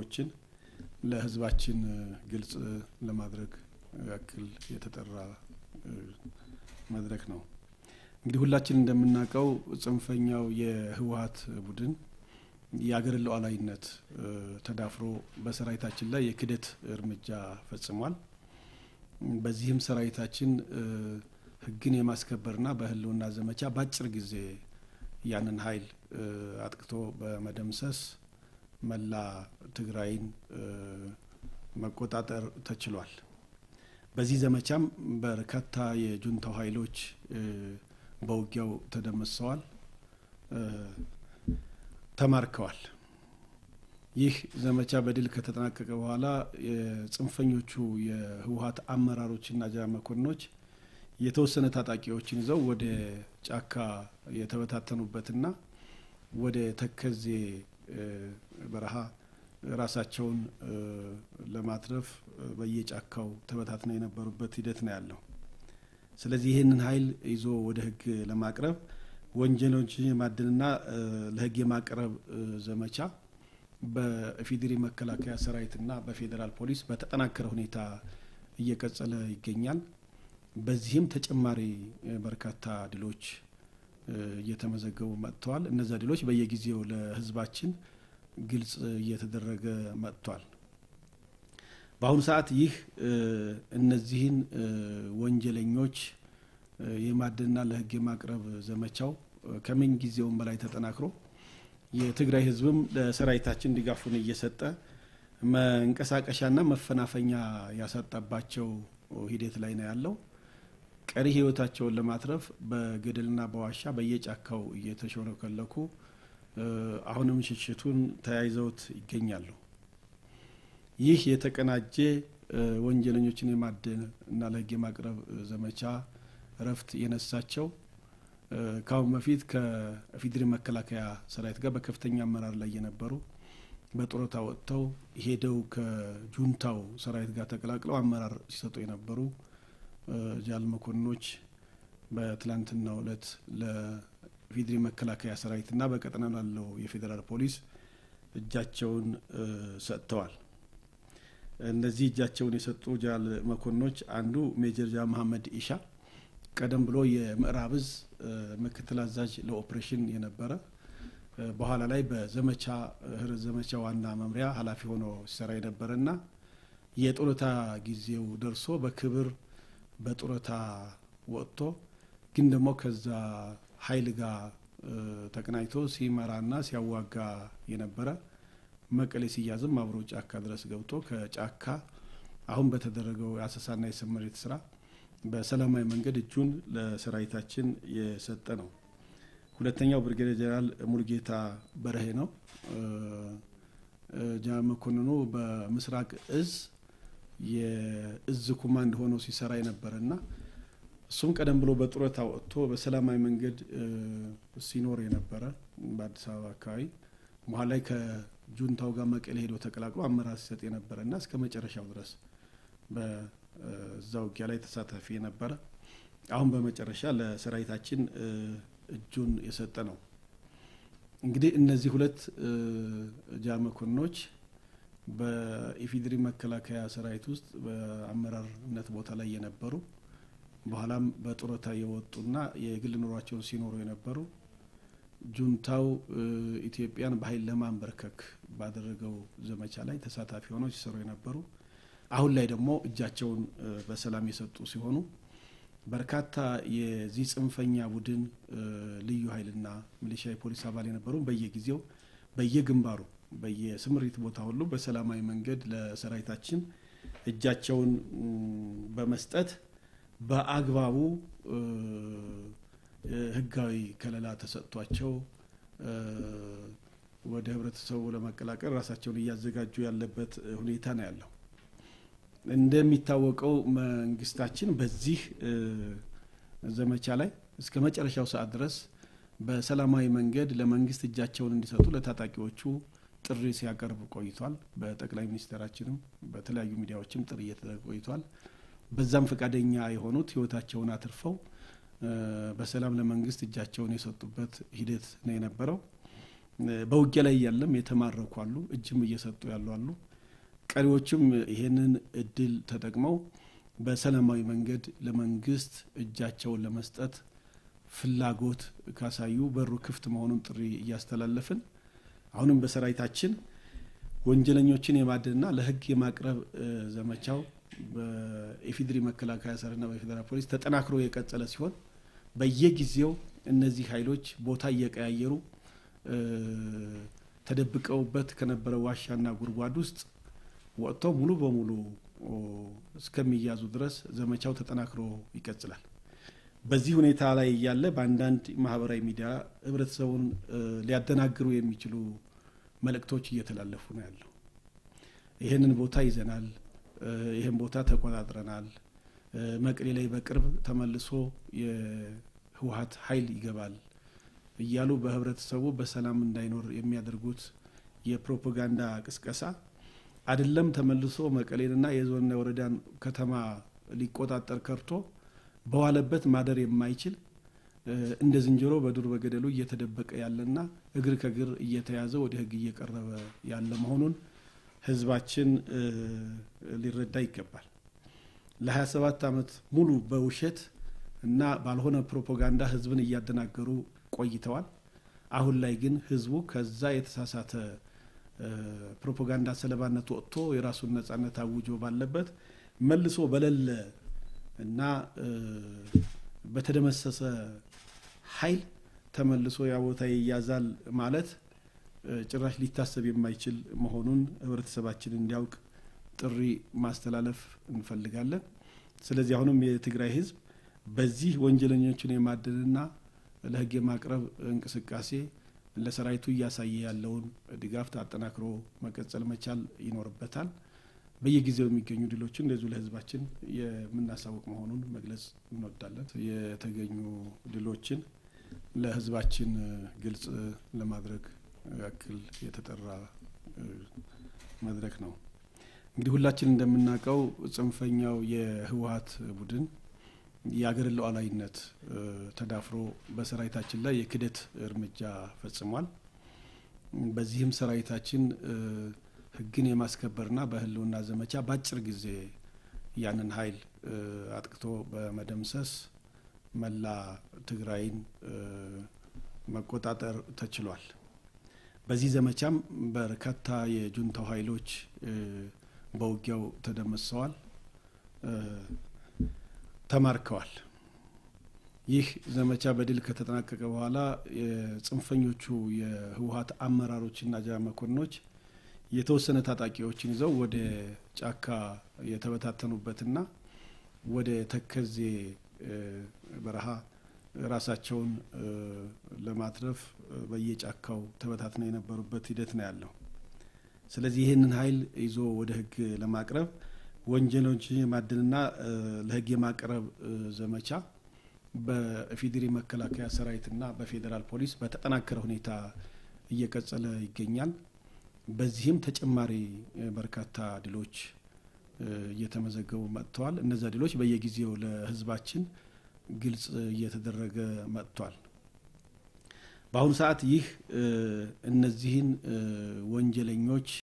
ችግሮችን ለሕዝባችን ግልጽ ለማድረግ ያክል የተጠራ መድረክ ነው። እንግዲህ ሁላችን እንደምናውቀው ጽንፈኛው የህወሀት ቡድን የአገርን ሉዓላዊነት ተዳፍሮ በሰራዊታችን ላይ የክደት እርምጃ ፈጽሟል። በዚህም ሰራዊታችን ህግን የማስከበርና በህልውና ዘመቻ በአጭር ጊዜ ያንን ኃይል አጥቅቶ በመደምሰስ መላ ትግራይን መቆጣጠር ተችሏል። በዚህ ዘመቻም በርካታ የጁንታው ኃይሎች በውጊያው ተደምሰዋል፣ ተማርከዋል። ይህ ዘመቻ በድል ከተጠናቀቀ በኋላ የጽንፈኞቹ የህወሀት አመራሮችና ጀነራል መኮንኖች የተወሰነ ታጣቂዎችን ይዘው ወደ ጫካ የተበታተኑበትና ወደ ተከዜ በረሃ ራሳቸውን ለማትረፍ በየጫካው ተበታትነው የነበሩበት ሂደት ነው ያለው። ስለዚህ ይህንን ኃይል ይዞ ወደ ህግ ለማቅረብ ወንጀሎችን የማደንና ለህግ የማቅረብ ዘመቻ በኢፌዴሪ መከላከያ ሰራዊትና በፌዴራል ፖሊስ በተጠናከረ ሁኔታ እየቀጠለ ይገኛል። በዚህም ተጨማሪ በርካታ ድሎች እየተመዘገቡ መጥተዋል። እነዚያ ድሎች በየጊዜው ለህዝባችን ግልጽ እየተደረገ መጥቷል። በአሁኑ ሰዓት ይህ እነዚህን ወንጀለኞች የማደንና ለህግ የማቅረብ ዘመቻው ከምን ጊዜውም በላይ ተጠናክሮ የትግራይ ህዝብም ለሰራዊታችን ድጋፉን እየሰጠ መንቀሳቀሻና መፈናፈኛ ያሳጣባቸው ሂደት ላይ ነው ያለው። ቀሪ ህይወታቸውን ለማትረፍ በገደልና በዋሻ በየጫካው እየተሾለከለኩ አሁንም ሽሽቱን ተያይዘውት ይገኛሉ። ይህ የተቀናጀ ወንጀለኞችን የማደን እና ለህግ የማቅረብ ዘመቻ እረፍት የነሳቸው ከአሁን በፊት ከኢፌዴሪ መከላከያ ሰራዊት ጋር በከፍተኛ አመራር ላይ የነበሩ በጡረታ ወጥተው ሄደው ከጁንታው ሰራዊት ጋር ተቀላቅለው አመራር ሲሰጡ የነበሩ ጃል መኮንኖች በትላንትናው እለት ለኢፌዴሪ መከላከያ ሰራዊትና በቀጠና ላለው የፌዴራል ፖሊስ እጃቸውን ሰጥተዋል። እነዚህ እጃቸውን የሰጡ ጃል መኮንኖች አንዱ ሜጀር ጃ መሀመድ ኢሻ ቀደም ብሎ የምዕራብ እዝ ምክትል አዛዥ ለኦፕሬሽን የነበረ በኋላ ላይ በዘመቻ ህርት ዘመቻ ዋና መምሪያ ኃላፊ ሆኖ ሲሰራ የነበረና የጡረታ ጊዜው ደርሶ በክብር በጡረታ ወጥቶ ግን ደግሞ ከዛ ኃይል ጋር ተቀናጅቶ ሲመራና ሲያዋጋ የነበረ መቀሌ ሲያዝም አብሮ ጫካ ድረስ ገብቶ ከጫካ አሁን በተደረገው የአሰሳና የስምሪት ስራ በሰላማዊ መንገድ እጁን ለሰራዊታችን የሰጠ ነው። ሁለተኛው ብርጌዴር ጀነራል ሙሉጌታ በረሄ ነው። ጀነራል መኮንኑ በምስራቅ እዝ የእዝ ኮማንድ ሆኖ ሲሰራ የነበረና እሱም ቀደም ብሎ በጡረታ ወጥቶ በሰላማዊ መንገድ ሲኖር የነበረ በአዲስ አበባ አካባቢ መሀል ላይ ከጁንታው ጋር መቀሌ ሄዶ ተቀላቅሎ አመራር ሲሰጥ የነበረና እስከ መጨረሻው ድረስ በዛ ውጊያ ላይ ተሳታፊ የነበረ አሁን በመጨረሻ ለሰራዊታችን እጁን የሰጠ ነው። እንግዲህ እነዚህ ሁለት ጃ መኮንኖች በኢፌዴሪ መከላከያ ሰራዊት ውስጥ በአመራርነት ቦታ ላይ የነበሩ በኋላም በጡረታ የወጡና የግል ኑሯቸውን ሲኖሩ የነበሩ ጁንታው ኢትዮጵያን በኃይል ለማንበርከክ ባደረገው ዘመቻ ላይ ተሳታፊ ሆነው ሲሰሩ የነበሩ አሁን ላይ ደግሞ እጃቸውን በሰላም የሰጡ ሲሆኑ በርካታ የዚህ ጽንፈኛ ቡድን ልዩ ኃይልና ሚሊሻ የፖሊስ አባል የነበሩ በየጊዜው በየግንባሩ በየስምሪት ቦታ ሁሉ በሰላማዊ መንገድ ለሰራዊታችን እጃቸውን በመስጠት በአግባቡ ሕጋዊ ከለላ ተሰጥቷቸው ወደ ህብረተሰቡ ለመቀላቀል ራሳቸውን እያዘጋጁ ያለበት ሁኔታ ነው ያለው። እንደሚታወቀው መንግስታችን በዚህ ዘመቻ ላይ እስከ መጨረሻው ሰዓት ድረስ በሰላማዊ መንገድ ለመንግስት እጃቸውን እንዲሰጡ ለታጣቂዎቹ ጥሪ ሲያቀርብ ቆይቷል። በጠቅላይ ሚኒስትራችንም በተለያዩ ሚዲያዎችም ጥሪ እየተደረገ ቆይቷል። በዛም ፈቃደኛ የሆኑት ህይወታቸውን አትርፈው በሰላም ለመንግስት እጃቸውን የሰጡበት ሂደት ነው የነበረው። በውጊያ ላይ እያለም የተማረኩ አሉ፣ እጅም እየሰጡ ያሉ አሉ። ቀሪዎችም ይሄንን እድል ተጠቅመው በሰላማዊ መንገድ ለመንግስት እጃቸውን ለመስጠት ፍላጎት ካሳዩ በሩ ክፍት መሆኑን ጥሪ እያስተላለፍን አሁንም በሰራዊታችን ወንጀለኞችን የማደንና ለሕግ የማቅረብ ዘመቻው በኢፌዴሪ መከላከያ ሰራዊትና በፌዴራል ፖሊስ ተጠናክሮ የቀጠለ ሲሆን በየጊዜው እነዚህ ኃይሎች ቦታ እየቀያየሩ ተደብቀውበት ከነበረ ዋሻና ጉድጓድ ውስጥ ወጥተው ሙሉ በሙሉ እስከሚያዙ ድረስ ዘመቻው ተጠናክሮ ይቀጥላል። በዚህ ሁኔታ ላይ እያለ በአንዳንድ ማህበራዊ ሚዲያ ህብረተሰቡን ሊያደናግሩ የሚችሉ መልእክቶች እየተላለፉ ነው ያለው። ይህንን ቦታ ይዘናል፣ ይህን ቦታ ተቆጣጥረናል፣ መቀሌ ላይ በቅርብ ተመልሶ የህወሀት ኃይል ይገባል እያሉ በህብረተሰቡ በሰላም እንዳይኖር የሚያደርጉት የፕሮፓጋንዳ ቅስቀሳ አይደለም ተመልሶ መቀሌንና የዞንና የወረዳን ከተማ ሊቆጣጠር ከርቶ በዋለበት ማደር የማይችል እንደ ዝንጀሮ በዱር በገደሉ እየተደበቀ ያለና እግር ከእግር እየተያዘ ወደ ህግ እየቀረበ ያለ መሆኑን ህዝባችን ሊረዳ ይገባል። ለ27 ዓመት ሙሉ በውሸት እና ባልሆነ ፕሮፓጋንዳ ህዝብን እያደናገሩ ቆይተዋል። አሁን ላይ ግን ህዝቡ ከዛ የተሳሳተ ፕሮፓጋንዳ ሰለባነት ወጥቶ የራሱን ነጻነት አውጆ ባለበት መልሶ በሌለ እና በተደመሰሰ ኃይል ተመልሶ ያ ቦታ ይያዛል ማለት ጭራሽ ሊታሰብ የማይችል መሆኑን ህብረተሰባችን እንዲያውቅ ጥሪ ማስተላለፍ እንፈልጋለን። ስለዚህ አሁንም የትግራይ ህዝብ በዚህ ወንጀለኞችን የማደንና ለህግ የማቅረብ እንቅስቃሴ ለሰራዊቱ እያሳየ ያለውን ድጋፍ አጠናክሮ መቀጠል መቻል ይኖርበታል። በየጊዜው የሚገኙ ድሎችን እንደዚሁ ለህዝባችን የምናሳውቅ መሆኑን መግለጽ እንወዳለን። የተገኙ ድሎችን ለህዝባችን ግልጽ ለማድረግ ያክል የተጠራ መድረክ ነው። እንግዲህ ሁላችን እንደምናውቀው ጽንፈኛው የህወሀት ቡድን የአገርን ሉዓላዊነት ተዳፍሮ በሰራዊታችን ላይ የክደት እርምጃ ፈጽሟል። በዚህም ሰራዊታችን ህግን የማስከበርና በህልውና ዘመቻ በአጭር ጊዜ ያንን ኃይል አጥቅቶ በመደምሰስ መላ ትግራይን መቆጣጠር ተችሏል። በዚህ ዘመቻም በርካታ የጁንታው ኃይሎች በውጊያው ተደምሰዋል፣ ተማርከዋል። ይህ ዘመቻ በድል ከተጠናቀቀ በኋላ የጽንፈኞቹ የህወሀት አመራሮችና ጀ መኮንኖች የተወሰነ ታጣቂዎችን ይዘው ወደ ጫካ የተበታተኑበትና ወደ ተከዜ በረሃ ራሳቸውን ለማትረፍ በየጫካው ተበታትነው የነበሩበት ሂደት ነው ያለው። ስለዚህ ይህንን ኃይል ይዞ ወደ ህግ ለማቅረብ ወንጀሎችን የማደንና ለህግ የማቅረብ ዘመቻ በኢፌዴሪ መከላከያ ሰራዊትና በፌዴራል ፖሊስ በተጠናከረ ሁኔታ እየቀጠለ ይገኛል። በዚህም ተጨማሪ በርካታ ድሎች እየተመዘገቡ መጥተዋል። እነዚያ ድሎች በየጊዜው ለህዝባችን ግልጽ እየተደረገ መጥቷል። በአሁኑ ሰዓት ይህ እነዚህን ወንጀለኞች